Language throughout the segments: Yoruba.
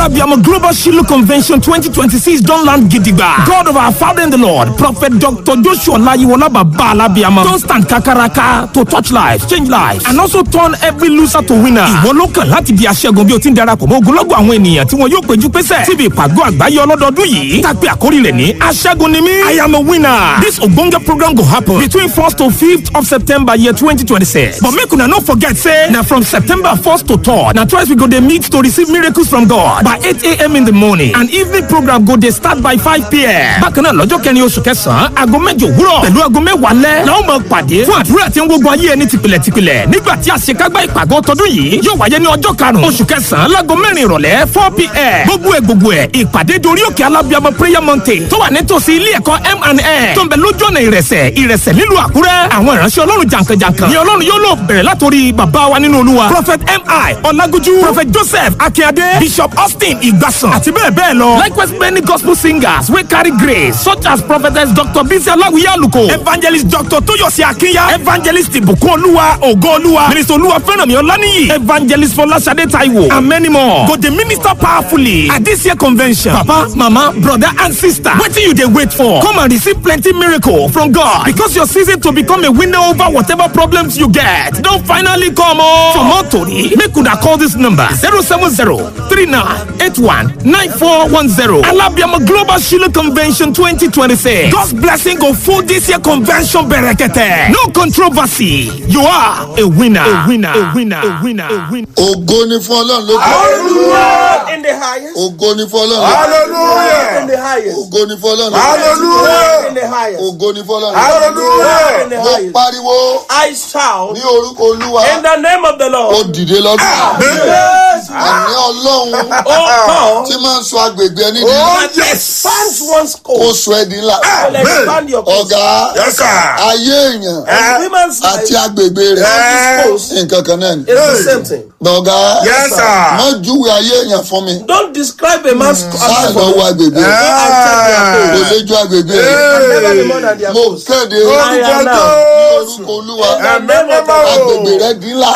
Alabiamo Global Shiloh Convention 2026 don land gidigba. God of our Father in the Lord, Prophet Dr. Joshua Layiwola Baba Alabiamo don stand kakaraka to touch lives, change lives and also turn every loser to winner. Ìwọ ló kàn láti di aṣẹ́gun bí o ti ń darapọ̀ mọ́ ogunlọ́gọ̀ àwọn ènìyàn tí wọn yóò péjú pésẹ̀ síbi ìpàgọ́ àgbáyé ọlọ́dọọdún yìí. Tàpé àkórí rẹ̀ ní aṣẹ́gun ni mí. I am a winner. This ogbonge program go happen between 1st to 5th of September year 2026. But make una no forget say na from September 1st to 3rd na twice we go dey meet to receive miracles from God by 8 a.m. in the morning and evening program go dey start by 5 p.m. Bákan náà lọ́jọ́ kẹrin oṣù kẹsàn-án aago mẹ́jọ òwúrọ̀ pẹ̀lú aago mẹ́wàá lẹ́ la ó máa pàdé fún àdúrà tí ń gbogbo ayé ẹni tìpìlẹ̀ tìpìlẹ̀ nígbà tí àṣekágbá ìpàgọ́ tọdún yìí yóò wáyé ní ọjọ́ karùn-ún oṣù kẹsàn-án láago mẹ́rin ìrọ̀lẹ́ 4 p.m. gbogbo ẹ̀ gbogbo ẹ̀ ìpàdé dorí òkè alábíàmọ prayer mountain tó wà nítòsí ilé ẹ̀kọ́ M&A tó ń bẹ lójú ọ̀nà ìrẹsẹ̀ ìrẹsẹ̀ nílùú àkúrẹ́ àwọn ìránṣẹ́ ọlọ́run jàǹkànjàǹkàn ni ọlọ́run yóò lò bẹ̀rẹ̀ látòrí bàbá wa nínú olúwa prophet mi ọlágójú prophet joseph akínyadé bishop austin ìgbàsàn àti bẹ́ẹ̀ bẹ́ẹ̀ lọ likewise many gospel singers wey carry grace such as prophetess dr bisi aláwìyé àlùkò evangelist dr tóyọ̀sí akínyà evangelist ìbùkún olúwa ògo olúwa minister olúwa fẹ́ràn mi ọláníyì evangelist fọláṣadé taiwo and many more go dey minister powerfully at this year convention papa mama brother and sister wetin you dey wait for come and receive plenty miracle from god because your season to become a winner over whatever problems you get don finally come o. for more tori make una call this number zero seven zero three nine eight one nine four one zero alabiamo global shiloh convention twenty twenty six god's blessing go full this year convention berekete no controversy you are a winner a winner a winner a winner a winner. ògo ni fún ọlọ́run lókè Hallelujah in the highest. ògo ni fún ọlọ́run lókè Hallelujah in the highest. ògo ni fún ọlọ́run lókè Hallelujah in the highest. ògo ni fún ọlọ́run lókè Hallelujah in the mo highest. pariwo I shout ní orúkọ olúwa in the name of the ó Lord. dìde lọ́dún Yes. àní ọlọ́run Oh God. tí máa ń sọ agbègbè ẹni di Oh Expand one's kó coast. sọ ẹ di ńlá And expand your coast. ọ̀gá Yes, sir. ayé èèyàn And women's àti life agbègbè rẹ̀ and coast is nǹkan kan náà ni the same thing. ọ̀gá Yes, sir. má júwe ayé èèyàn fún mi Don't describe a man's sáà coast. lọ́wọ́ agbègbè rẹ̀ Go and check their kò coast. lè ju agbègbè rẹ̀ Can never be more than their mo coast. kéde I orúkọ am now. ní orúkọ olúwa In the name of the Lord. agbègbè rẹ̀ di ńlá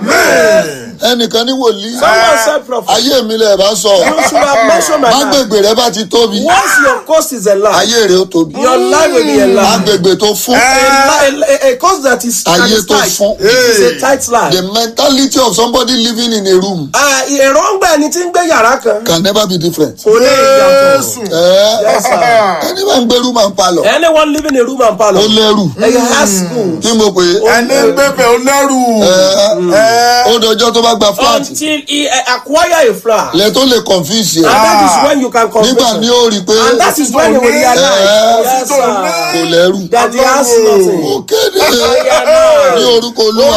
Amen. ẹnìkan ní wòlíì Someone said prophet. ayé mi lè bá sọ You should have mentioned my name. agbègbè rẹ̀ bá ti tóbi Once your coast is enlarged, ayé rẹ̀ ó tóbi your life will be enlarged. agbègbè tó fún A, li- a, a coast that is, that ayé is tó tight fún is a tight life. the mentality of somebody living in a room Ah, èròǹgbà ẹni tí ń gbé yàrá kan can never be different. kò lè yàtọ̀. ẹ Yes, sir. ẹni máa ń gbèrú máa ń palọ̀ anyone living in a room and ó parlour lẹ́rù ẹ̀yẹ has school kí mo pè é ẹni ń gbẹ̀bẹ̀ ó lẹ́rù. ẹ ó dọjọ́ tó bá gba flat until he uh, acquire a flat lẹ tó lè confuse and yẹ that is when you can convince nígbà ní him ó rí i pé and that is when he will realize yes kò sir lẹ́rù that he has nothing. ó kéde Amen. ní orúkọ olúwa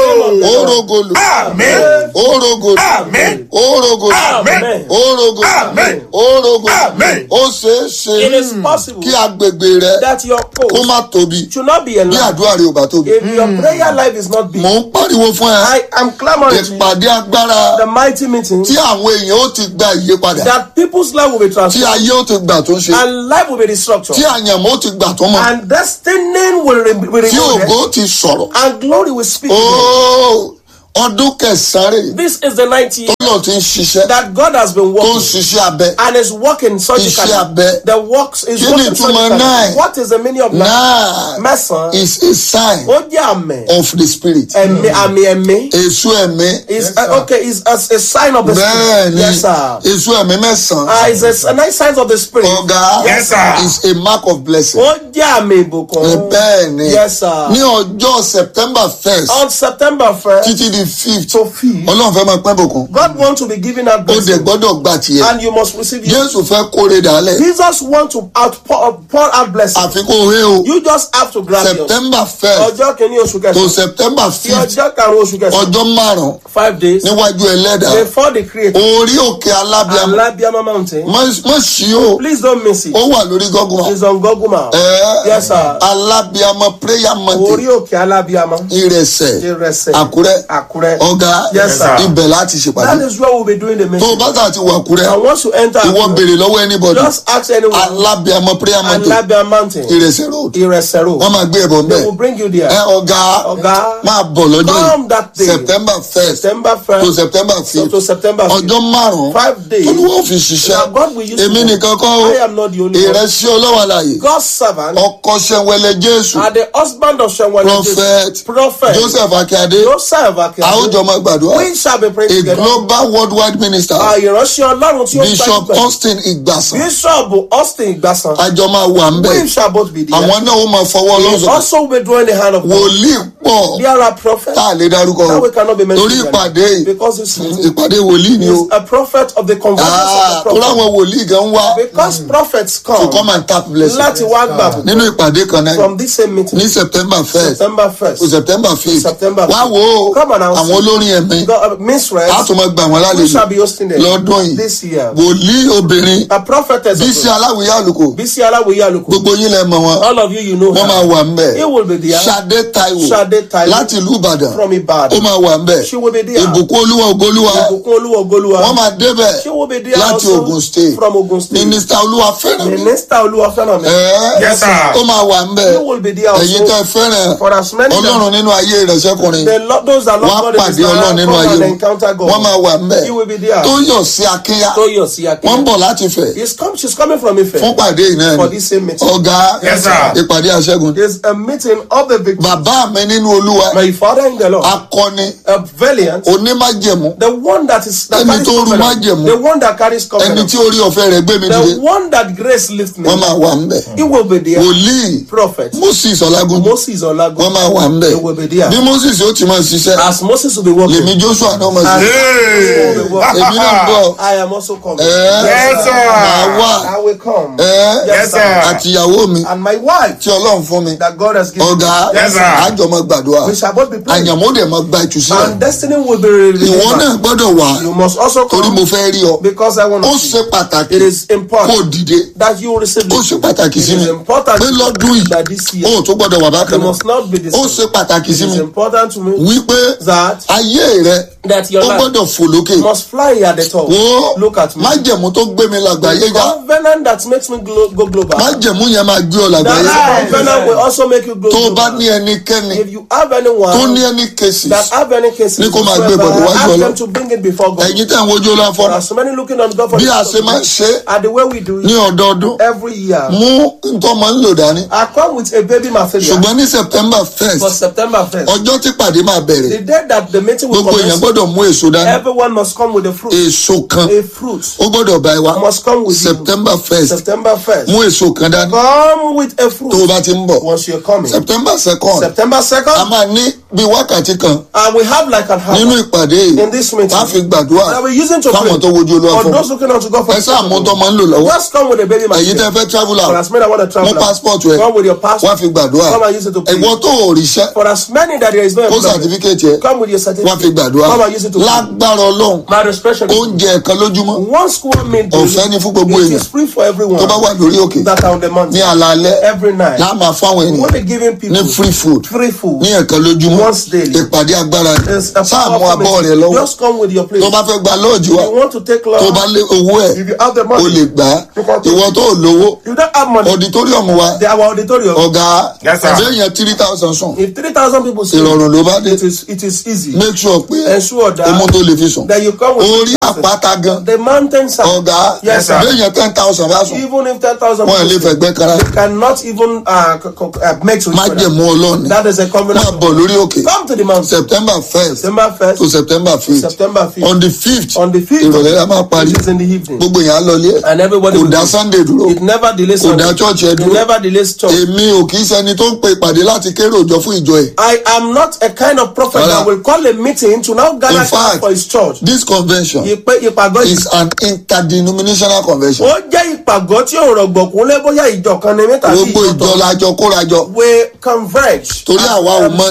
ó rogolo Amen. ó rogolo Amen. ó rogolo Amen. ó rogolo Amen. ó rogolo Amen. ó ṣeé it ṣe is possible kí agbègbè rẹ that your kó coast má tóbi should not be bí enlarged àdúrà rẹ ò bá tóbi if your prayer life is not big. mò ń pariwo fún ẹ I am clamouring to you ìpàdé agbára the mighty meeting tí àwọn èèyàn ó ti gba ìyípadà that people's life will be tí transformed ayé ó ti gbà tó ń ṣe and life will be restructured tí àyànmọ́ ó ti gbà tó mọ̀ and destiny will, re- will tí remain ògo ó ti sọ̀rọ̀ and glory will speak. again. Óò, ọdún kẹsàn-án rè This is the 90 year tọ́lọ̀ ti ń ṣiṣẹ́ that God has been tó ń working ṣiṣẹ́ abẹ and is working surgically. Iṣẹ́ abẹ. The works is Kí ni working ìtumọ̀ surgically. nine? What is the meaning of that? náà Mẹ́sàn-án. is a sign Ó jẹ́ àmì. of the spirit Ẹ̀mí àmì ẹ̀mí. èso ẹ̀mí Is uh, okay. Is a, a sign of the bẹ́ẹ̀ spirit. ni Yes, sir. èso ẹ̀mí mẹ́sàn-án Uh, is a, a nice sign of the spirit. ọ̀gá Yes, sir. is a mark of blessing Ó jẹ́ àmì ìbùkún. bẹ́ẹ̀ ni Yes, sir. ní ọjọ́ september first On September 1st títí di fifth to 5th, ọlọ́run fẹ́ máa pẹ́ bùkún God wants to be giving out ó dẹ̀ blessing gbọ́dọ̀ gbà tiẹ̀ and you must receive it. jésù fẹ́ kóre dálẹ̀ Jesus wants to outpour pour out blessing. àfikún òwe o You just have to grab yours. september first ọjọ́ kìíní oṣù to kẹsàn-án september sí fifth ọjọ́ karùn-ún oṣù kẹsàn-án ọjọ́ márùn-ún five days níwájú ẹlẹ́dàá before the creator orí òkè alábíàmọ́ alabiama mountain má ṣí o please don't miss it ó wà lórí gọ́gùn it's on google map ẹ yes sir alábíàmọ́ prayer orí mountain òkè alabiama ìrẹsẹ̀ ìrẹsẹ̀ àkúrẹ́ àkúrẹ́ Àkúrẹ́. ọ̀gá Yes, sir. ibẹ̀ láti That ṣèpàdé is where we'll be doing the tó o meeting. bá tà ti wà kúrẹ́ And once you enter, ìwọ Àkúrẹ́, béèrè lọ́wọ́ anybody just ask anyone. alábíàmọ prayer mountain Alabia Mountain, ìrẹsẹ̀ road Ìrẹsẹ̀ Road. wọ́n máa gbé ẹ̀bọ̀ They mbẹ́ will bring you there. ẹ ọ̀gá Ọ̀gá, máa bọ̀ lọ́jọ́ come that yìí day. september first September to 1st september to fifth September 5th. ọjọ́ márùn-ún Five days. olúwa ò fi ṣiṣẹ́ Now God will use èmi you. nìkan kọ́ ó I am not the only one. ìrẹsì ọlọ́wọ́ àlàyé God's servant ọkọ sẹ́wẹ́lẹ́ jésù are the husband of Shenwale prophet Prophet joseph akíade Joseph Akeade. àwùjọ máa gbàdúrà We shall be praying a together. global worldwide minister Àìránṣẹ́ Ọlọ́run tí ó bishop gbajúgbajà. austin igbasan Bishop Austin Igbasan. àjọ máa wà ń bẹ̀ We shall both be there. àwọn náà ó máa fọwọ́ We lọ́sọ̀tọ̀ also be drawing the hand of God. wòlíì pọ̀ There are prophets. tá a lè dárúkọ That we cannot be mentioned. torí here. ìpàdé yìí Because it's ìpàdé wòlíì ni o He's a prophet of the convergence Ah, of the torí prophet. àwọn wòlíì gan wá Because prophets to come come and tap blessing láti wá gbà nínú ìpàdé kan náà from this same meeting. ní september first September 1st. to september fifth September wá wo Come and announce àwọn olórin ẹ̀mí God, uh, Minstrels, a tún máa gbà wọ́n we shall lálejò be hosting them lọ́dún yìí this year. wòlíì obìnrin A prophetess. bísí also. aláwìyá àlùkò Bisi Alawiye Aluko. gbogbo yín lẹ mọ̀ wọn All of you, you know wọ́n her. máa wà ń bẹ̀ He will be there. Ṣadé Táíwò Ṣadé Táíwò. láti ìlú Ìbàdàn From ó Ibadan. máa wà ń bẹ̀ She will be there. ìbùkún olúwa ògolúwa Ìbùkún Olúwa Ogoluwa. wọ́n máa débẹ̀ She will be there láti also Ogun State from Ogun State. mínísítà olúwa fẹ́ràn mi Minister Olúwa Fẹ́ràn mi. Ẹ́, Yes, sir. ó máa wà ń bẹ̀ He will be there ẹ̀yin tẹ́ also. fẹ́ràn For as many ọlọ́run nínú ayé rẹ̀ sẹ́kùnrin The Lord, those that wọ́n á love God in pàdé His ọlọ́run life, nínú come ayé and wọn encounter God. wọ́n máa wà ń bẹ̀ He will be there. tó yọ̀ sí akínyá Toyosi Akin. wọ́n ń bọ̀ láti fẹ̀ He's come, she's coming from Ife fún pàdé yìí náà for ni this same meeting. ọ̀gá Yes, sir. ìpàdé àṣẹ́gun There's a meeting of the victory. bàbá mi nínú olúwa My father in the Lord, akọni a valiant, onímájẹ̀mú the one that is that Ẹni carries tó rú covenant, májẹ̀mú. the one that carries ẹni covenant, tí orí ọ̀fẹ́ rẹ̀ gbé mi dìde the one that grace lifts me. wọ́n máa wà ń bẹ̀ He will be there. wòlíì Prophet moses ọlágún Moses Olagun. wọ́n máa wà ń bẹ̀ He will be there. bí moses ó ti máa ṣiṣẹ́ As Moses will be working, lèmi joshua náà máa As ṣiṣẹ́ Moses will be working, èmi náà ń bọ̀ I am also coming. ẹ́ Yes, sir. máa wà I will come. ẹ́ Yes, sir. àtìyàwó mi And my wife tí ọlọ́run fún mi that God has given ọ̀gá Yes, sir. àjọ máa gbàdúrà we shall both be praying. àyànmó dẹ̀ máa gba ìtúsílẹ̀ And destiny will be revealed. ìwọ náà gbọ́dọ̀ wà You must also torí mo come fẹ́ rí ọ because I want ó to ṣe see. pàtàkì It is kó important dìde that you receive ó this. ṣe pàtàkì It sí mi is important pé lọ́dún that yìí this ó year tó gbọ́dọ̀ wà bákan you náà must not be the ó same. ṣe pàtàkì sí It mi is important to me wípé that ayé rẹ that your ó life gbọ́dọ̀ fò lókè must fly at the top. wo Look at me. májẹ̀mú tó gbé mi làgbáyé já Covenant that makes me glo- go global. májẹ̀mú yẹn máa gbé ọ làgbáyé já That covenant will also make you go tó o bá global. ní ẹnikẹ́ni If you have tó anyone ní ẹni cases that have any cases, Ní kó máa gbé whatsoever, bọ̀dọ̀ wájú ask Ọlọ́run. them to bring it before God. ẹ̀yin tẹ̀ ń wojú ọlá There fọ́nà are so many looking on God for bí the a ṣe máa ń ṣe é and the way we do ní it ọdọọdún every year. mú nǹkan máa ń lò dání I come with a baby material ṣùgbọ́n ní september first for September 1st. ọjọ́ tí pàdé máa bẹ̀rẹ̀ The day that the meeting will gbogbo èèyàn commence, gbọ́dọ̀ mú èso dání everyone must come with a fruit. èso kan A fruit ó gbọ́dọ̀ bá ẹ wá must come with you. september first September 1st. mú èso kan dání Come with a tó o fruit bá ti ń bọ̀ once you're coming. september second September a 2nd, máa ní bí wákàtí kan and we have like an nínú hour ìpàdé yìí in this meeting wá fi gbàdúrà that we're using to pray fáwọn tó wojú olúwa for fún those looking unto God for ẹ sáà mú tó máa ń lò lọ́wọ́ Just come with a baby èyí tẹ́ material. fẹ́ travel For out as many that want to travel mú out, passport rẹ come with your wá passport. fi gbàdúrà Come and use it to pray. ẹ̀wọ́n tó ò ríṣẹ́ For as many that there is no kó employment, certificate yẹ come with your wá certificate. fi gbàdúrà Come and use it to pray. lágbára ọlọ́run My respect. oúnjẹ ẹ̀kan lójúmọ́ One square meal daily, Ọ̀fẹ́ ni fún gbogbo it èèyàn. is free for everyone tó bá wà lórí òkè that are on the ní mountain alaalẹ́ every night. láà máa fáwọn We ènìyàn want to giving people ní free food free food. ní ẹ̀kan lójúmọ́ Once daily. ìpàdé agbára ni It's a sáà mú powerful abọ́ rẹ meeting. lọ́wọ́ Just come with your plate. tó bá fẹ́ gba lọ́ọ̀jì wa If you want to take tó bá love, lé owó ẹ̀ if you have the o money, lè gbà á ìwọ tó ò lówó if you don't have money, auditorium wa they are our auditorium. ọ̀gá Yes, sir. àbẹ́yẹn three thousand sùn If 3,000 people say ìrọ̀rùn ló bá dé it is, it is easy. make sure pé Ensure that- ọmọ tó lè fi sùn That you come with orí àpáta gan the mountain side. ọ̀gá Yes, sir. àbẹ́yẹn ten thousand bá sùn Even if 10,000 wọn ò lè people say, fẹ̀gbẹ́ kara they cannot even uh, co- co- uh, make to each má other. jẹ̀mú ọlọ́ọ̀ni That is a máa covenant. bọ̀ lórí òkè Come to the mountain. september first September 1st to september fifth September 5th. on the fifth On the 5th, ìrọ̀lẹ́ la máa parí which is in the evening. gbogbo yẹn á lọlé And everybody kò will dá go. sunday dúró It never delays kò dá Sunday. church ẹ It dúró never delays church. èmi ò kì í ṣẹni tó ń pe ìpàdé láti kéré òjò fún ìjọ ẹ̀ I am not a kind of prophet Rárá. that will call a meeting to now gather In fact, for his church. this convention Ìpè ìpàgọ́ yìí. is an interdenominational convention Ó jẹ́ ìpàgọ́ tí ò rọ̀gbọ̀kún lé bóyá ìjọ kan ní mẹ́ta sí gbogbo ìjọ ìjọ lajọ kórajọ We converge. torí as àwa a ò mọ tí ń ministry. jẹ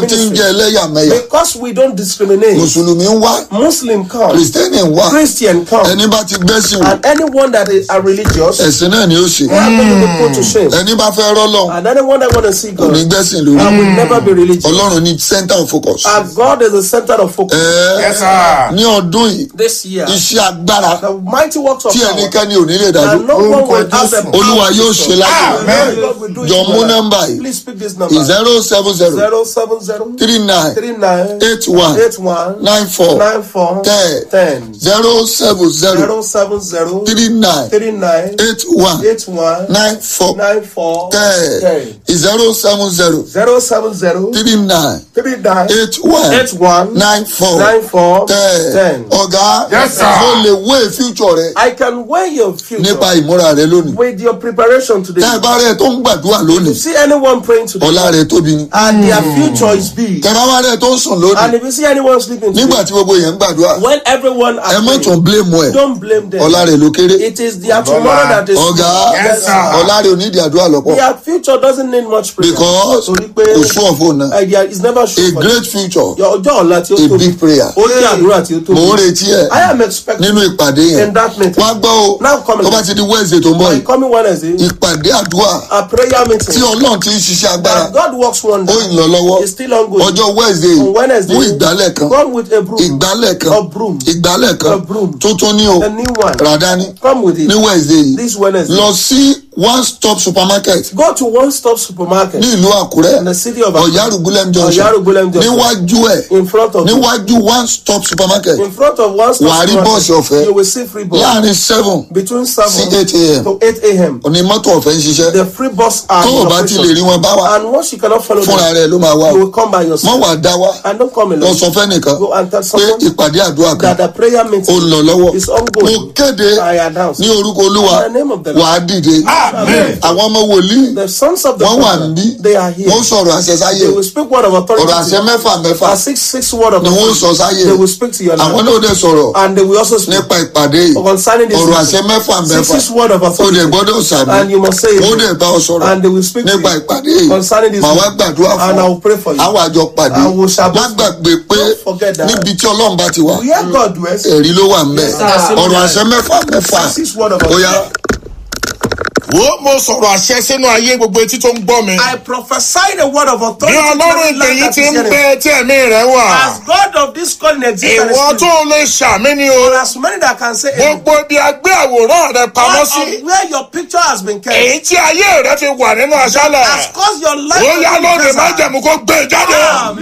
jẹ́ ẹlẹ́yàmẹ̀yà Because we don't discriminate. mùsùlùmí ń wá Muslim come, kìrìsìtẹ́nì ń wá Christian come, ẹni bá ti gbẹ́sìn wò and anyone that is are religious, ẹ̀sìn náà ni ó ṣe they are going to be put to shame. ẹni bá fẹ́ rọ́lọ́ And anyone that want to see kò ní God, gbẹ́sìn lórí I will never be religious. ọlọ́run ní center of focus. And God is the center of focus. Ẹ, Yes, sir. ní ọdún yìí This year, iṣẹ́ agbára the mighty works of tí power, ẹnikẹ́ni ò ní lè dájú and no one will have the olúwa yóò ṣe láyé Amen. God will do it jọ mú well. nọ́mbà yìí Please speak this number. zero seven zero Zero seven zero three nine three nine eight one eight one nine four nine four ten ten zero seven zero zero seven zero three nine three nine eight one eight one nine four nine four ten ten zero seven zero zero seven zero three nine three nine eight one eight one nine four nine four ten ten. ọ̀gá Yes, sir. mo lè wé future rẹ I can weigh your future nípa ìmúra rẹ lónìí with your preparation today. tẹ́ ẹ bá rẹ tó ń gbàdúrà You lónìí see anyone praying today, ọ̀la rẹ tóbi ni and their future is big. tẹ́ ẹ bá wá rẹ tó ń sùn lónìí And if you see anyone sleeping nígbà today, tí gbogbo èèyàn ń gbàdúrà when everyone ẹ are mọ̀ tún praying, blame ẹ don't blame them. ọ̀la rẹ ló kéré It is their tomorrow that is ọ̀gá Yes, sir. ọ̀la rẹ ò ní ìdí àdúrà lọ́pọ̀ Their future doesn't need much prayer. because Torí pé kò sú ọ̀fọ̀ náà idea is never a sure for great future Your ọjọ́ ọ̀la tí ó a tóbi. big prayer Ó ní àdúrà tí ó tóbi. mò ń retí ẹ I am expecting nínú ìpàdé yẹn in that meeting. wá gbọ́ o Now come tó bá ti di wednesday tó ń bọ̀ by yìí coming Wednesday, ìpàdé àdúrà a prayer tí meeting. ọlọ́run ti ń ṣiṣẹ́ agbára And God works ó wonders. ń lọ lọ́wọ́ It's still ongoing. ọjọ́ wednesday On Wednesday, mú ìgbálẹ̀ kan come with a broom. ìgbálẹ̀ kan A broom. ìgbálẹ̀ A kan broom. tuntun ní o A new one. ràdání Come with it. ní wednesday yìí This Wednesday. lọ sí one stop supermarket Go to one stop supermarket ní ìlú àkúrẹ́ in the city of Akure. ọ̀yárùgbólẹ́m junction Ọ̀yárùgbólẹ́m junction. níwájú ẹ̀ in front of níwájú one stop supermarket in front of one stop Wàá rí supermarket, bọ́ọ̀sì ọ̀fẹ́. You will see free bus láàrin seven between sí seven eight a.m. to eight a.m. òní mọ́tò ọ̀fẹ́ ń ṣiṣẹ́ The free bus are tó o in bá ti lè operation. rí wọn bá wa And once you cannot follow fúnra them, rẹ̀ ló máa wá you o will come by mọ́ yourself. wàá dá wa And don't come lọ alone. sọ fẹ́nìkan Go and tell pé someone ìpàdé àdúrà kan that the prayer ó meeting ń lọ lọ́wọ́ is mo ongoing. kéde I announce ní orúkọ olúwa In the name of the Lord. wàá dìde Amen. àwọn ọmọ wòlíì the sons of the wọ́n wà father, níbí they are here. wọ́n sọ̀rọ̀ àṣẹ sáyé They will speak word of authority. ọ̀rọ̀ àṣẹ mẹ́fà mẹ́fà A six six word of ni wọ́n authority. sọ sáyé They will speak to your àwọn life. náà dẹ̀ sọ̀rọ̀ And they will also speak nípa ìpàdé yìí concerning this. ọ̀rọ̀ meeting. àṣẹ mẹ́fà Six mẹ́fà six word of ó dẹ̀ authority. gbọ́dọ̀ sàmì And you must say it. ó dẹ̀ bá ọ sọ̀rọ̀ And they will speak to nípa you ìpàdé yìí concerning this màá wá meeting. gbàdúrà fún And I ọ will pray for you. àwọn àjọ pàdé I will shall má gbàgbé pé Don't forget that. níbi tí ọlọ́run bá ti wà Where God dwells, ẹ̀rí ló wà ńbẹ̀ sir. ọ̀rọ̀ àṣẹ mẹ́fà mẹ́fà six word of ó yá authority. wo mo sọ̀rọ̀ àṣẹ sínú ayé gbogbo etí tó ń gbọ́ mi. I prophesy the word of bí authority. to ọlọ́run every ìpè land yìí that ti is ń hearing. bẹ tí ẹ̀mí rẹ̀ wà. As God of this calling exists and is ìwọ spirit, tó lè ṣàmì ni o. there are so many that can say amen. gbogbo ibi agbé àwòrán rẹ pamọ́ All sí. of where your picture has been kept èyí tí ayé rẹ fi wà nínú has aṣálẹ̀. caused your life ó to yá be lóde desert. májẹ̀mú kó gbé e jáde.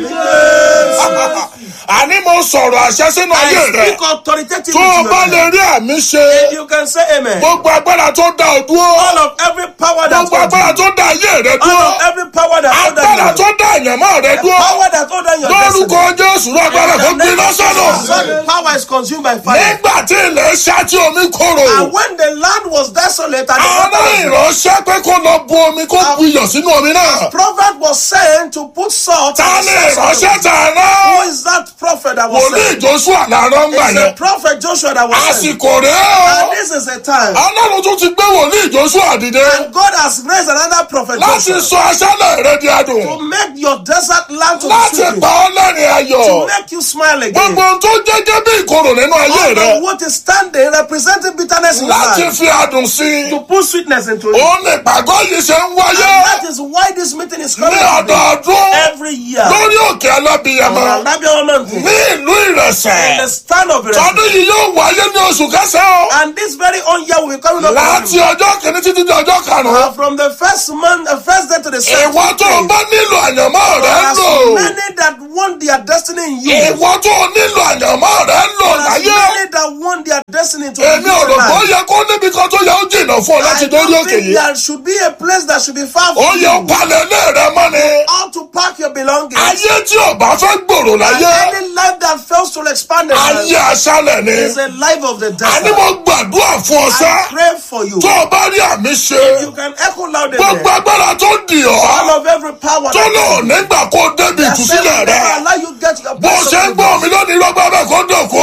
Amen. àní mo sọ̀rọ̀ àṣẹ sínú ayé I rẹ. speak authoritatively tó o to bá your lè life. rí àmì ṣe. You can say amen. gbogbo agbára tó dá o dúró. All of every power that gbogbo agbára holds you. tó dá ayé rẹ All dúró. of every power that holds agbára you. tó dá àyànmọ́ rẹ The dúró. power that holds down your lórúkọ destiny. jésù ló agbára kó gbiná sọ́nà. Such power is consumed by fire. nígbà tí ilẹ̀ ṣá tí omi kóró. And when the land was desolate and the àwọn water was ìránṣẹ́ pé kó lọ bu omi kó bu iyọ̀ sínú omi náà. prophet was saying to put salt ta in ni the source of the ìránṣẹ́ tà Who náà. is that prophet that was wòlíì saying? joshua làárọ̀ ń gbà It's a yẹn. prophet Joshua that was saying. àsìkò rẹ̀ And o. this is a time. ọlọ́run tún ti gbé wòlíì joshua dìde. And God has raised another prophet láti Joshua sọ aṣálẹ̀ rẹ di to adùn. make your desert land to be láti sweet. pa ọ́ lẹ́rìn ayọ̀. To make you smile again. gbogbo ohun tó jẹ́jẹ́ bí ìkorò nínú ayé All rẹ. of what is standing representing bitterness in your láti life. fi adùn sí i. To put sweetness into it. òun ni ìpàgọ́ yìí ṣe ń And wáyé. that is why this meeting is coming ní today. ọdọọdún. every year. lórí òkè alábìyamọ. On Alabia Mountain. ní ìlú In ìrẹsẹ̀. the stand of it. tọdún yìí yóò wáyé ní oṣù kẹsàn-án. And this very own year will be coming up. láti ọjọ́ kìíní títí di ọjọ́ karùn-ún. Uh, from the first month, uh, first day to the second ìwọ tó o day. bá nílò àyànmọ́ rẹ There ń are lò. so many that want their destiny in you. ìwọ tó o nílò àyànmọ́ rẹ ń lò There are so láyé. many that want their destiny to èmi ò rò pé ó life. yẹ kó níbi kan tó yẹ ó jìnnà fún ọ láti I dórí don't òkè think yìí. there should be a place that should be far ó from yẹ ó you. palẹ̀ ilé rẹ mọ́ ni. How to pack your belongings. ayé tí ò bá fẹ́ gbòòrò And láyé. any life that fails to expand their ayé life aṣálẹ̀ ni. is a life of the àní desert. mo gbàdúrà fún ọ I sẹ́. pray for you. tó o bá rí àmì ṣe. You can echo louder. gbogbo agbára tó dì All ọ́. of every power tó lò nígbà kó débi that says ìtúsílẹ̀ never rẹ. allow you get your bó ṣe ń gbọ́ mi lónìí lọ́gbà bẹ́ẹ̀ kó dòkó.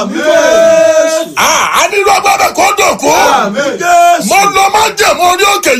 Amen. a ní lọ́gbà bẹ́ẹ̀ kó dòkó. Amen. mo lọ má jẹ̀mú orí òkè yìí I o.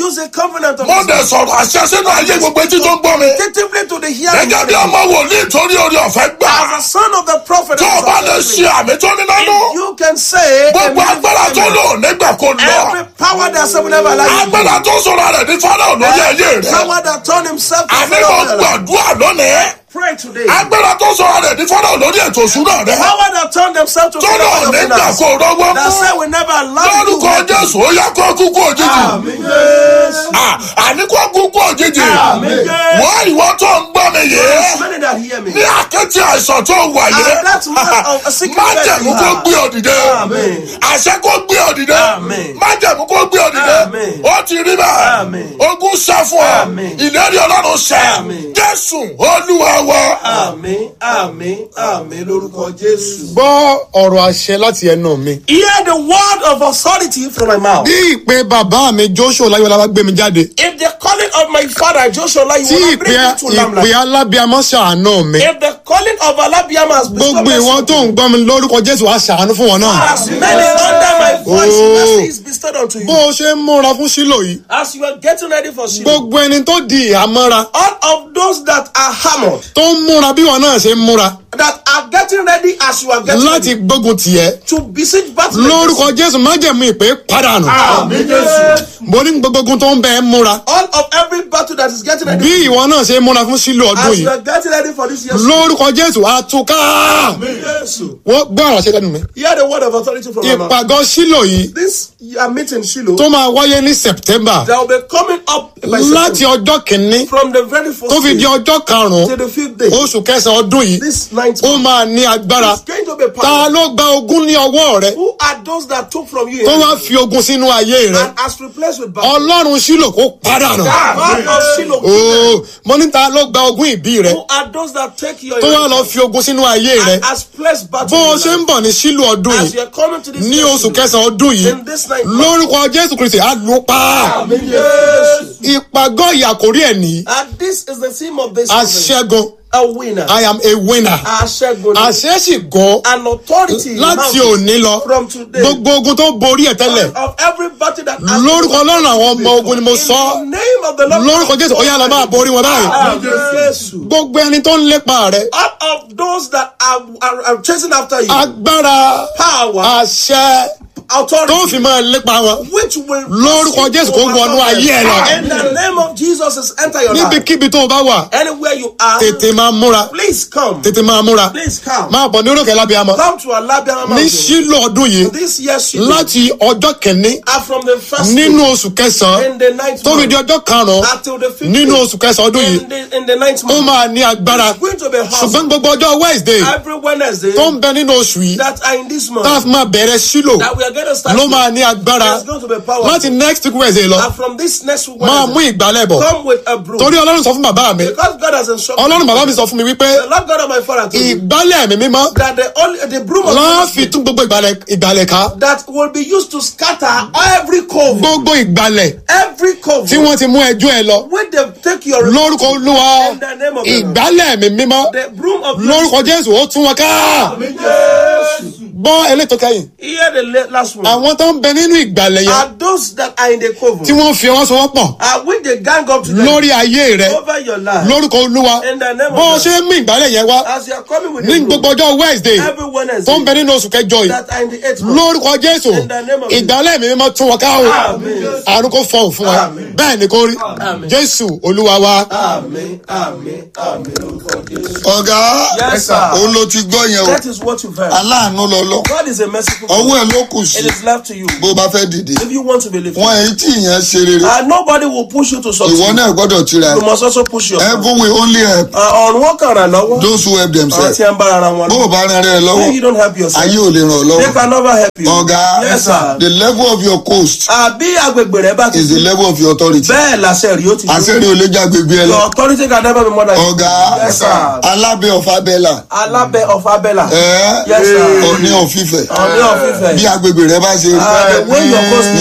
use a covenant of mo his dẹ̀ sọ̀rọ̀ àṣẹ sínú ayé gbogbo etí tó ń gbọ́ mi. Attentively to the hearing. gẹ́gẹ́ bí ọmọ wòlíì torí orí ọ̀fẹ́ gbà. As a son of the prophet. tó o bá lè ṣe àmì tó ní nánú. You can say. gbogbo agbára tó lò nígbà kó Every lọ. power that someone ever like. agbára tó sọ̀rọ̀ rẹ̀ ní fọ́nà lórí ayé rẹ̀. Power that turned himself to àní mo Pharaoh. gbàdúrà lónìí. Pray today. agbára tó sọ̀rọ̀ rẹ̀ ní fọ́nà lórí ètò ìṣúná rẹ̀. Power that turned themselves to tó lò Pharaoh. nígbà kó rọ́wọ́ That said mú. we never allow you. lórúkọ jésù ó yá kó kúkú òjijì. Amen. Yes. À, àní kó kúkú òjijì. Amen. wọ́n ìwọ tó ń gbọ́ mi There's yìí. many that hear me. ní àkẹ́tì àìsàn tó wà yìí. And that man of a sick má bed jẹ̀mú you kó have. gbé ọ dìde. Amen. àṣẹ kó gbé ọ dìde. Amen. má jẹ̀mú kó gbé ọ dìde. Amen. ó ti rí bẹ́ẹ̀. Amen. ogun ṣẹ́ fún ọ. Amen. ìlérí ọlọ́run ṣẹ́. Amen. jésù olúwa wa. Àmín, àmín, àmín lórúkọ Jésù. gbọ́ ọ̀rọ̀ àṣẹ láti ẹnu mi. Hear the word of authority from my mouth. bí ìpè bàbá mi joshua láyọ̀lá bá gbé mi jáde. If the calling of my father Joshua you tí wanna ìpè bring me to ìpè Lamla. alábíàmọ́ ṣàánú mi. If the calling of Alabiama has bestowed gbogbo ìwọ tó ń gbọ́ mi lórúkọ jésù á ṣàánú fún wọn náà. as many under my voice Oh. mercy is bestowed unto bó you. o ṣe ń múra fún sílò yìí. As you are getting ready for Shiloh, gbogbo ẹni tó di ìhámọ́ra all of those that are hammered, tó ń múra bí wọn náà ṣe ń múra that are getting ready as you are getting láti ready gbógun tiẹ̀. to besiege battle. lórúkọ jésù májẹ̀mú ìpè pàdánù. Àmín Jésù. mo ní gbogbo ogun tó ń bẹ ẹ́ múra. All of every battle that is getting ready. bí ìwọ náà ṣe ń múra fún sílò ọdún As you yìí. are getting ready for this year's lórúkọ jésù àtúká. Àmín Jésù. wọ́n gbọ́ ọ̀rọ̀ ṣe lẹ́nu mi. Hear the word of authority from my mouth. ìpàgọ́ sílò yìí This uh, meeting, Shiloh, tó máa wáyé ní september that will be coming up by láti September, ọjọ́ kìíní from the very first tó fi di day ọjọ́ karùn-ún till the fifth day. oṣù kẹsàn-án ọdún yìí This ninth ó month máa ní agbára is going to be ta powerful. ló gba ogún ní ọwọ́ rẹ Who are those that took from you tó wá fi ogun sínú ayé rẹ and has replaced with battle? ọlọ́run sílò kó pàdánù God of Shiloh. ooo mo ní ta ló gba ogún ìbí rẹ Who are those that take your tó wá lọ fi ogun sínú ayé rẹ and has placed battle bó o in ṣe your ń life? bọ̀ ní sílò ọdún As you yìí are coming to this ní year's oṣù Shiloh, kẹsàn-án ọdún yìí in this ninth month, lórúkọ jésù kristi á lù pa Àmín Jésù. ìpàgọ́ ìyàkórí ẹ̀ nìyí And this is the theme of this conference. aṣẹ́gun a winner. i am a winner Aṣẹ́gun. àṣẹ sì gan An authority. láti mounted òní lọ From today. gbogbo ogun tó borí ẹ tẹ́lẹ̀ Of every battle that. has lórúkọ been ọlọ́run àwọn ọmọ ogun ni mo In sọ the name of the Lord. lórúkọ jésù ó yá lọ máa borí wọn báyìí Àmín Jésù. gbogbo ẹni tó ń lépa rẹ All of those that are, are, are chasing after you. agbára Power. àṣẹ Authority. tó fi máa lépa wọn which will Lórúkọ Jésù kó wọnú ayé ẹ lọ. In the name of Jesus is enter your life. níbikíbi tó o bá wà Anywhere you are, tètè máa múra please come. tètè máa múra Please come. máa bọ̀ ní orókè lábíàmọ́ Come to Alabama ní Mountain. sílò ọdún yìí This year she láti ọjọ́ kìíní are from the first nínú day oṣù kẹsàn-án in the ninth tó fi di month ọjọ́ karùn-ún until the fifth nínú day oṣù kẹsàn-án ọdún yìí in the, in the ninth ó month. máa ní agbára It's going to be ṣùgbọ́n hard. gbogbo ọjọ́ wednesday Every Wednesday tó ń bẹ nínú oṣù yìí that are in this month tá a fi máa bẹ̀rẹ̀ sílò that we are going to start ló with, máa ní agbára it's going to be powerful. láti next week wednesday lọ And from this next week máa mú Wednesday, ìgbálẹ̀ bọ̀ come with a broom. torí ọlọ́run sọ fún bàbá mi Because God has instructed ọlọ́run bàbá mi sọ fún mi wípé the Lord God of my father told me ìgbálẹ̀ mi mímọ́ that the only the broom of lọ́ọ́ Holy fi Spirit tún gbogbo ìgbálẹ̀ ìgbálẹ̀ ká that will be used to scatter every cove, gbogbo ìgbálẹ̀ every cove tí wọ́n ti mú ẹjọ́ ẹ lọ when they take your lórúkọ olúwa In the name of the Lord. ìgbálẹ̀ mi mímọ́ the broom of lórúkọ jésù ó tún wọn ká Yes. gbọ́ elétò kẹ́yìn Hear the la- last one. àwọn tó ń bẹ nínú ìgbàlẹ̀ yẹn Are those that are in the cove? tí wọ́n fi ọwọ́ sowọ́pọ̀ Are when they gang up together lórí ayé rẹ over your life? lórúkọ olúwa In the name of bó o God. ṣe ń mú ìgbàlẹ̀ yẹn wá As you are coming with ní the broom, gbogbo ọjọ́ wednesday every tó ń Wednesday bẹ nínú oṣù kẹjọ yìí that are in the eighth month. lórúkọ jésù In the name of ìgbàlẹ̀ mi mímọ́ tún wọn ká o Amen. àrùn kò fọhùn fún wa Amen. bẹ́ẹ̀ ni kò rí Amen. jésù olúwa wa Amen. Amen. Amen. Lórúkọ Jésù. ọ̀gá Yes, sir. òun ló ti gbọ́ yẹn o That is what you've heard. aláàánú lọ́lọ́ God is a merciful God. ọwọ́ ẹ̀ ló kù sí It is left to you. bó bá fẹ́ dìde If you want to be lifted. wọn èyí tí ìyẹn ṣe rere And nobody will push you to ìwọ succeed. náà gbọ́dọ̀ tira You must also push yourself. heaven will only help ọ̀run wọn kàn ràn lọ́wọ́. those who help ọ̀rọ̀ themselves tí ẹ ń bára ara wọn bó o lọ. bá rìn rẹ lọ́wọ́ When you don't help yourself. ayé ò lè ràn ọ́ They lọ́wọ́ can never help you. ọ̀gá Yes, sir. the level of your coast Àbí agbègbè rẹ bá ti is the level of your authority bẹ́ẹ̀ làṣẹ rí ó ti àṣírí ò lè já gbègbè ẹ lọ Your authority can never be more than you. ọ̀gá Yes, sir. alábẹ́ ọ̀fà bẹ́là Alábẹ́ of Abẹ́là. ẹ̀ Yes, sir. ọ̀ní ọ̀fífẹ́ Ọ̀ní ọ̀fífẹ́. bí agbègbè rẹ bá ṣe Ah, the way your coast ní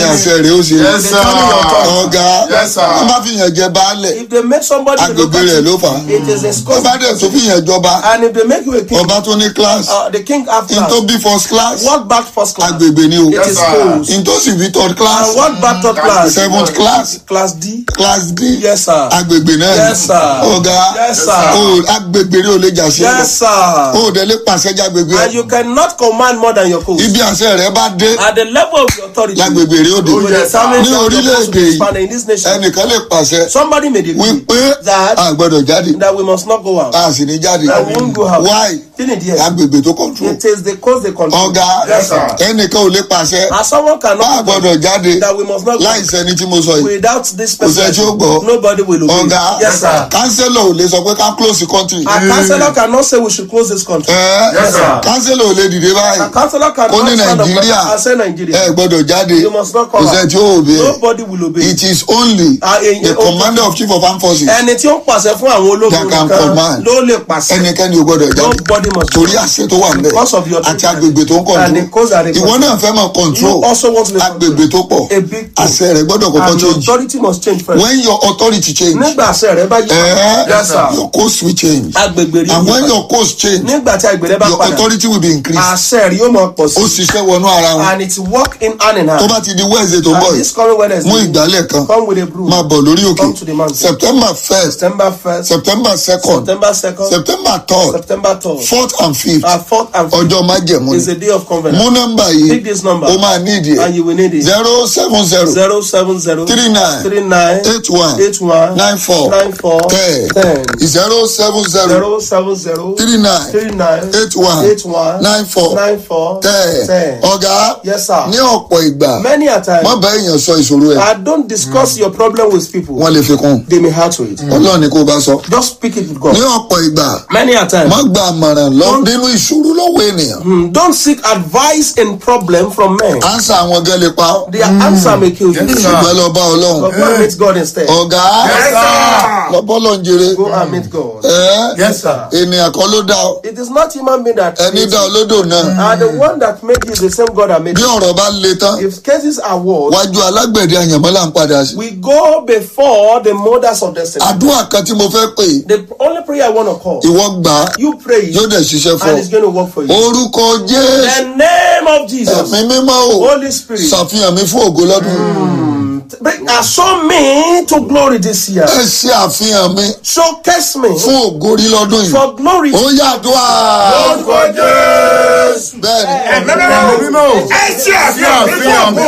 àṣẹ rẹ̀ ó ṣe Yes, sir. ọ̀gá Yes, sir. wọ́n bá fi yàn jẹ baálẹ̀ If they make somebody a agbègbè rẹ̀ ló fà á it is a wọ́n bá dẹ̀ tó fi yàn jọba And if they make you a king, ọba tó ní class uh, the king have n class. tó bí first class What back first class? agbègbè ni o It is sir. schools. n tó sì bí third class And what back third class? seventh class Class D. class d Yes, sir. agbègbè náà ni. Yes, sir. ọ̀gá Yes, sir. o agbègbè rẹ̀ ò lè jà sí Yes, sir. o ò dẹ̀ lè pàṣẹ jágbègbè And you cannot command more than your coast. ibi àṣẹ rẹ̀ bá dé At the level of your authority, lágbègbè rẹ̀ ó dé will determine ní that your coast orílẹ̀-èdè will be yìí expanded in this nation. ẹnìkan lè pàṣẹ Somebody made a decree wípé that a gbọ́dọ̀ jáde that we must not go out. a sì ní jáde That we won't go out. why Didn't it yes? agbègbè tó control It is the coast they control. ọ̀gá Yes, sir. ẹnìkan ò lè pàṣẹ As someone a cannot gbọ́dọ̀ jáde that we must not go láì sẹ́ni tí mo sọ yìí without this Kò sẹ́ni tí ó gbọ́. person. Nobody will obey. ọ̀gá Yes, sir. kánsẹ́lọ̀ ò lè sọ pé ká close the country A councillor cannot say we should close this country. ẹ Yes, sir. kánsẹ́lọ̀ ò lè dìde A báyìí councillor cannot Ó ní stand up Nàìjíríà. and say Nigeria. ẹ gbọ́dọ̀ jáde You must not kò come sẹ́ni out. tí ó obey Nobody will obey. it is only Ah, eh, the eh, commander of chief of armed forces Ẹni tí ó ń pàṣẹ fún àwọn ológun That can nìkan command. ló lè pàṣẹ. ẹnikẹ́ni ò gbọ́dọ̀ jáde Nobody must torí àṣẹ tó wà níbẹ̀ Because of your àti agbègbè tó ń And the control coast that they ìwọ control. náà fẹ́ mọ̀ control You also want to be agbègbè tó pọ̀ A big thing. àṣẹ rẹ̀ gbọ́dọ̀ kọ́kọ́ And your change authority must change first. when your authority change Nígbà àṣẹ rẹ bá yí eh, Yes, sir. your coast will change Agbègbè rí and when yí your coast change Nígbà tí agbègbè rẹ bá your padà. authority will be increased Àṣẹ rí yóò máa pọ̀ ó sí. ṣiṣẹ́ wọnú ara wọn And it work in hand in tó hand. bá ti di wednesday tó ń bọ̀ And yìí this coming mú Wednesday, ìgbálẹ̀ kan come with a broom. máa bọ̀ lórí Come to the òkè mountain. september first September 1st, september second September 2nd, september third September 3rd. fourth and fifth Our fourth and fifth ọjọ́ májẹ̀mú is ni a day of covenant. mú nọ́mbà yìí Pick this number. ó máa ní ìdí And ẹ̀ you will need it. zero seven zero Zero seven zero three nine three nine eight one eight one nine four nine four ten ten zero seven zero zero seven zero three nine three nine eight one eight one nine four nine four ten ten. ọ̀gá Yes, sir. ní ọ̀pọ̀ ìgbà Many a time, má bá èèyàn sọ ìṣòro ẹ̀ I don't discuss your problem with people. wọ́n lè fi kún They may hurt to it. ọlọ́run ni kó o bá sọ Just speak it with God. ní ọ̀pọ̀ ìgbà Many a time, má gba àmọ̀ràn lọ nínú ìṣòro lọ́wọ́ ènìyàn mm, don't seek advice in problem from men. ansa àwọn gan lè pa ọ́ Their answer may kill you. ṣùgbọ́n lọ bá ọlọ́run But go and meet God instead. ọ̀gá lọ bọ́lọ̀ ń jèrè Go and meet God. ẹ́ Yes, sir. ènìyàn kan ló dá ọ It is not human being that ẹni creates dá you. olódò náà And the one that made you is the same God that made bí you. ọ̀rọ̀ bá le tán If cases are worse, wájú alágbẹ̀dẹ àyànmọ́ là ń padà sí. we go before the mothers of destiny. àdúrà kan tí mo fẹ́ pè é, The only prayer I want to call, ìwọ gbà á you pray it, yóò dẹ̀ ṣiṣẹ́ fún and ọ. it's going to work for you. orúkọ jésù The name of Jesus, ẹ̀mí mímọ́ o Holy Spirit, ṣàfihàn mi fún ògo lọ́dún. bring show me to glory this year. ẹ ṣe àfihàn mi Showcase me fún ògo rí lọ́dún yìí. for glory. ó yàdúrà. Orúkọ Jésù. bẹ́ẹ̀ni Ẹ̀mí mímọ́. Ẹ ṣe àfihàn mi fún ògo.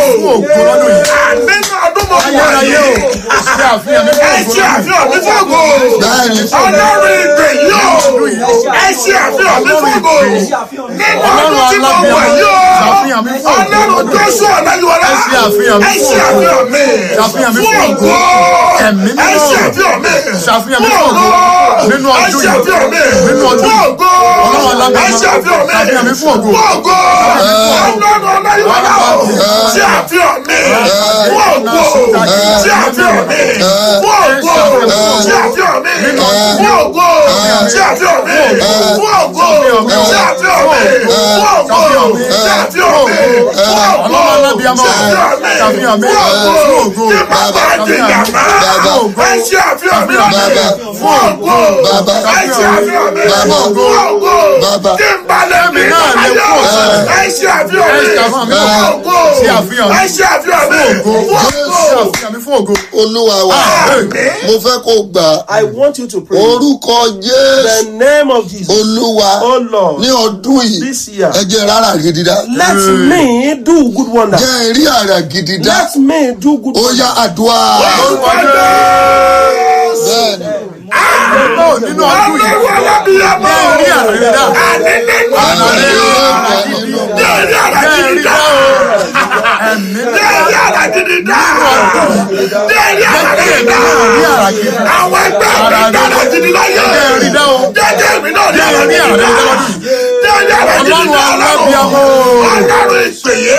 Nínú ọdún mọ̀ fún ayé o. ṣe àfihàn mi Ẹ ṣe àfihàn mi fún ògo. bẹ́ẹ̀ni Ọlọ́run ìgbè yóò. Ẹ ṣe àfihàn mi fún ògo. Nínú ọdún tí mo wà yóò. ṣàfihàn mi fún ògo Ọlọ́run Jésù Ọ̀nàyíwọlá. Ẹ ṣe àfihàn mi Ẹ fún ṣe ògo. àfihàn mi. Ṣàfihàn mi fún fún ògo. ògo. Ẹ̀mí mímọ́. Ẹ ṣe àfihàn mi. Ṣàfihàn mi fún fún ògo. ògo. Nínú Ẹ ọdún ṣe yìí. àfihàn mi. Nínú ọdún fún yìí. ògo. Ọlọ́run alágbára. Ẹ ṣe àfihàn mi. Ṣàfihàn mi fún ògo. fún ògo. Ọlọ́run Ọ̀nàyíwọlá o. Ṣe àfihàn mi. fún ògo. Ṣe àfihàn mi. fún ògo. Ṣe àfihàn mi. fún ògo. Ṣe àfihàn mi. fún ògo. Ṣe àfihàn mi. fún ògo. Ṣe àfihàn mi. fún ògo. Ọlọ́run alábíàmọ́. Ṣe àfihàn mi. Ṣàfihàn mi. fún Fún ògo. ògo. Kí bàbá di yàrá. Bàbá. Ẹ ṣe àfihàn mi. Bàbá. fún ògo. Bàbá. Ẹ ṣe àfihàn mi. Bàbá. fún ògo. Bàbá. Kí n balẹ̀ mi. náà lè Ayọ̀. kú ọ̀sán. Ẹ ṣe àfihàn Ẹ mi. ṣe àfihàn mi. fún ògo. Ṣe àfihàn mi. Ẹ ṣe àfihàn mi. Fún ògo. fún Ṣe ògo. àfihàn mi fún ògo. olúwa wa mo fẹ́ kó gbà á. I want you to pray. orúkọ jésù The name of Jesus. olúwa Oh Lord, ní ọdún yìí this year, ẹ jẹ́ rárá gidi dá let me do good wonder. jẹ́ rí àrà gidi dá Let me do good ó wonder. yá àdúrà Orúkọ Jésù. bẹ́ẹ̀ni Náà nínú ọdún yìí. Ọlọ́run alábìyamọ. Jẹ́ rí àrà gidi dá. Àní nínú ọdún yìí. Jẹ́ rí àrà Jẹ́ gidi rí dá. dá o. Ẹ̀mí Jẹ́ rí àrà gidi dá. Jẹ́ rí àrà gidi dá. rí àrà gidi dá. Àwọn ẹgbẹ́ mi dára gidi láyé. Jẹ́ rí dá o. Jẹ́jẹ́ mi náà rí Jẹ́ àrà rí gidi àrà dá. gidi dá lọ́dún yìí. Jẹ́ rí àrà gidi Ọlọ́run dá. alábíàmọ́. Ọlọ́run ìpèyè.